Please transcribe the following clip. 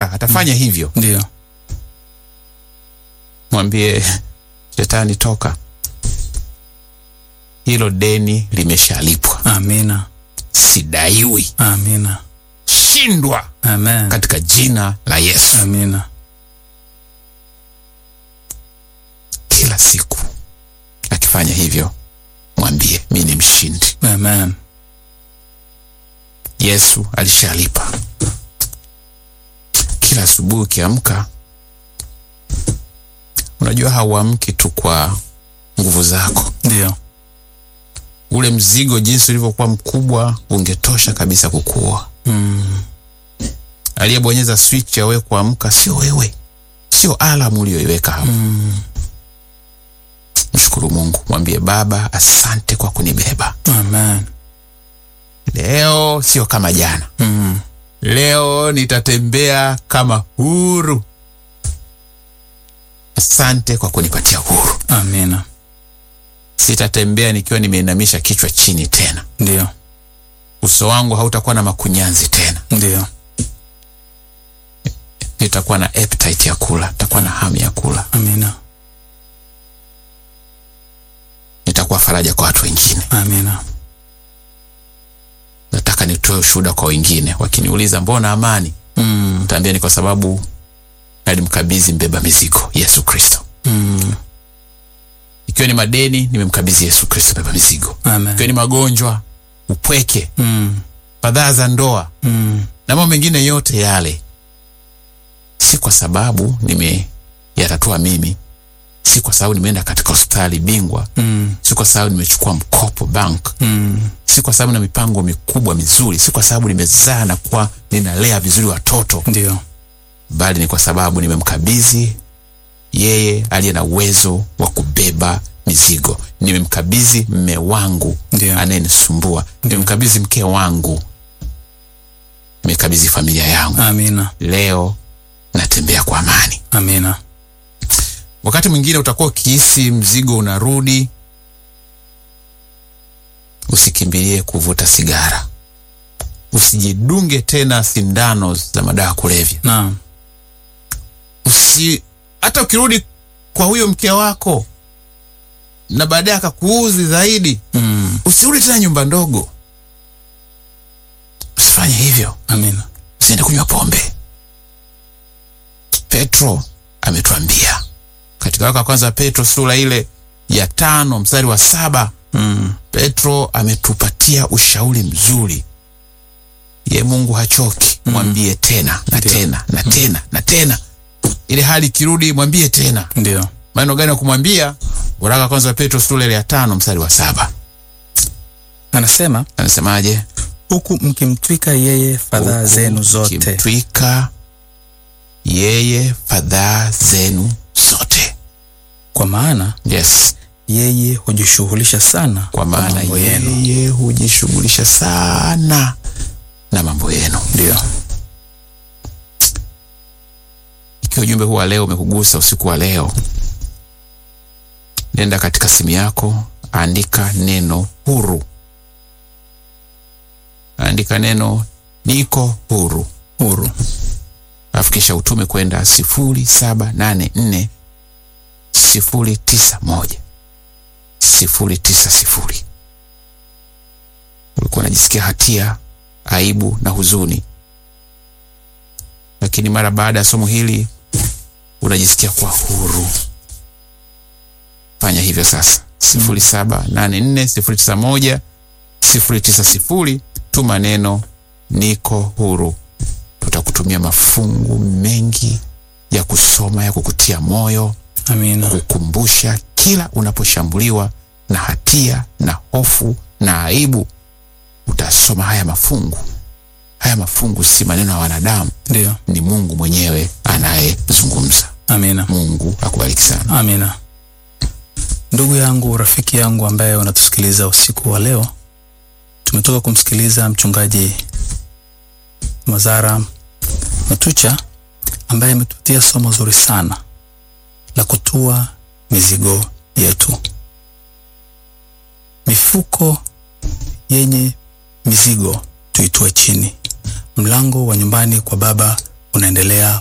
atapanga, atafanya hivyo. Ndio. Mwambie shetani, toka, hilo deni limeshalipwa, Amina. sidaiwi, Amina. shindwa Amen. katika jina la Yesu. Amina. Kila siku akifanya hivyo, mwambie mi ni mshindi. Amen. Yesu alishalipa. Kila asubuhi ukiamka, unajua hauamki tu kwa nguvu zako. Ndio. Ule mzigo jinsi ulivyokuwa mkubwa ungetosha kabisa kukuua. Mm. Aliyebonyeza switch ya wewe kuamka sio wewe, sio alamu uliyoiweka hapo. Mm. Mshukuru Mungu, mwambie Baba, asante kwa kunibeba Amen. leo. Sio kama jana, Mm. leo nitatembea kama huru. Asante kwa kunipatia huru. Amina. Sitatembea nikiwa nimeinamisha kichwa chini tena. Ndio. Uso wangu hautakuwa na makunyanzi tena. Ndio. Nitakuwa na appetite ya kula, nitakuwa na hamu ya kula. Amina. Nitakuwa faraja kwa watu wengine. Amina. Nataka nitoe ushuhuda kwa wengine, wakiniuliza mbona amani, Mm. nitaambia ni kwa sababu nalimkabidhi mbeba mizigo Yesu Kristo. Mm. Ikiwa ni madeni, nimemkabidhi Yesu Kristo mbeba mizigo. Ikiwa Amen. ni magonjwa, upweke, Mm. fadhaa za ndoa Mm. na mambo mengine yote yale, si kwa sababu nimeyatatua mimi, si kwa sababu nimeenda katika hospitali bingwa, Mm. si kwa sababu nimechukua mkopo bank, Mm. si kwa sababu na mipango mikubwa mizuri, si kwa sababu nimezaa na kuwa ninalea vizuri watoto, Ndio. bali ni kwa sababu nimemkabidhi yeye aliye na uwezo wa kubeba mizigo. Nimemkabidhi mme wangu Ndio. anayenisumbua, nimemkabidhi mke wangu, nimekabidhi familia yangu. Amina. Leo natembea kwa amani. Amina. Wakati mwingine utakuwa ukihisi mzigo unarudi, usikimbilie kuvuta sigara, usijidunge tena sindano za madawa ya kulevya. Naam. Usi hata ukirudi kwa huyo mke wako na baadaye akakuuzi zaidi, Mm. usirudi tena nyumba ndogo. Usifanye hivyo, Amina. usiende kunywa pombe. Petro ametuambia katika waraka wa kwanza wa Petro sura ile ya tano mstari wa saba Mm. Petro ametupatia ushauri mzuri. Ye Mungu hachoki, mwambie tena na Ndio. tena na tena na tena, ile hali ikirudi, mwambie tena. Ndio. Maneno gani ya kumwambia? Waraka wa kwanza wa Petro sura ile ya tano mstari wa saba Anasema anasemaje? huku mkimtwika yeye fadhaa Huku zenu zote. mkimtwika yeye fadhaa zenu zote. Kwa maana Yes, yeye hujishughulisha sana kwa maana mambo yenu. yeye hujishughulisha sana na mambo yenu. Ndio. Ikiwa ujumbe huu wa leo umekugusa usiku wa leo, nenda katika simu yako, andika neno huru, andika neno niko huru, Huru. alafu kisha utume kwenda sifuri saba nane nne sifuri tisa moja sifuri tisa sifuri. Ulikuwa unajisikia hatia, aibu na huzuni, lakini mara baada ya somo hili unajisikia kuwa huru. Fanya hivyo sasa, sifuri saba nane nne sifuri tisa moja sifuri tisa sifuri. Tuma neno niko huru, tutakutumia mafungu mengi ya kusoma ya kukutia moyo Amina. kukumbusha kila unaposhambuliwa na hatia na hofu na aibu, utasoma haya mafungu. Haya mafungu si maneno ya wanadamu, Ndio. ni Mungu mwenyewe anayezungumza. Amina. Mungu akubariki sana. Amina. Ndugu yangu, rafiki yangu ambaye unatusikiliza usiku wa leo, tumetoka kumsikiliza mchungaji Mazara Matucha ambaye ametupatia somo zuri sana la kutua mizigo yetu. Mifuko yenye mizigo tuitue chini. Mlango wa nyumbani kwa Baba unaendelea